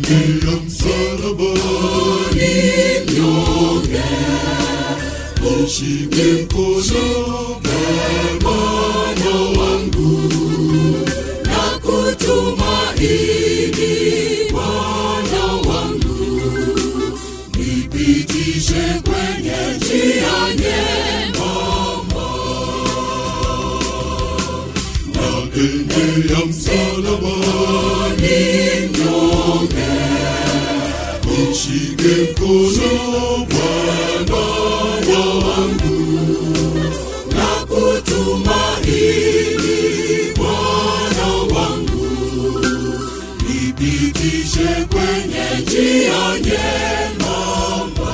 naendea msalabani mnyonge, nishike mkono Bwana wangu na kutumaini Bwana wangu, nipitishe kwenye njia nyembamba, naendea msalabani mnyonge, nishike mkono Bwana wangu na kutumaini Bwana wangu, nipitishe kwenye njia nyembamba.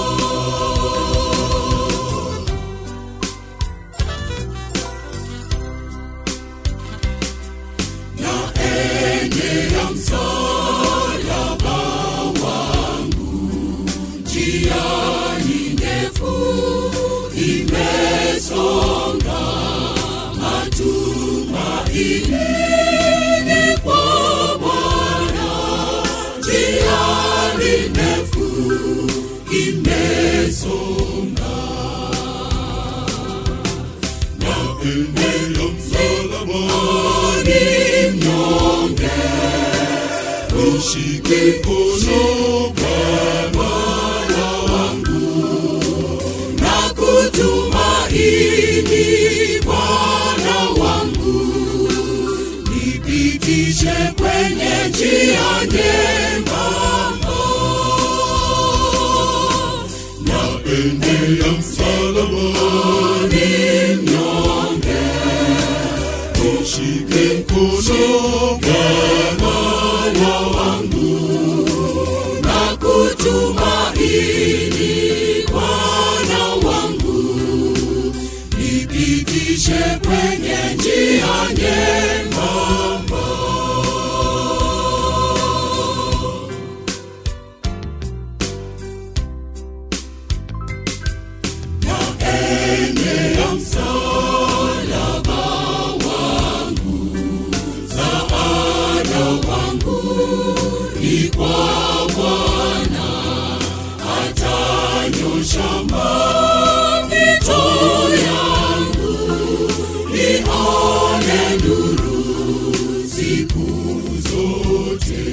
Naendea msalaba wangu, njia ni ndefu imesonga, matumaini ni kwa Bwana, njia ni ndefu imesonga, naendea msalabani ni mnyonge nishike mkono Bwana wangu na kutumaini Bwana wangu, nipitishe kwenye njia nyembamba, naendea msalabani mnyonge nishike mkono Bwana wangu na kutumaini Bwana wangu, nipitishe kwenye njia nyembamba. Naendea msalaba wangu, msaada wangu ni kwa Bwana, atanyosha mapito yangu, nione nuru siku zote.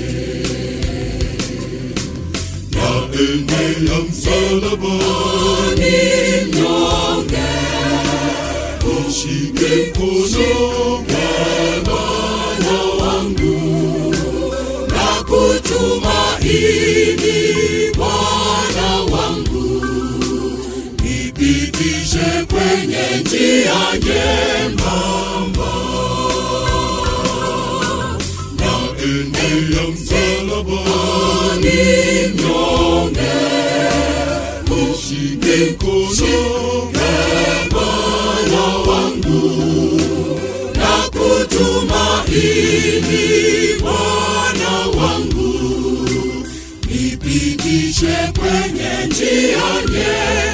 naendea msalabani Ni mnyonge nishike mkono Bwana wangu na kutumaini Bwana wangu, nipitishe kwenye njia nyembamba, naendea msalabani ni mnyonge nishike mkono Bwana wangu na kutumaini Bwana wangu, nipitishe kwenye njia nyembamba.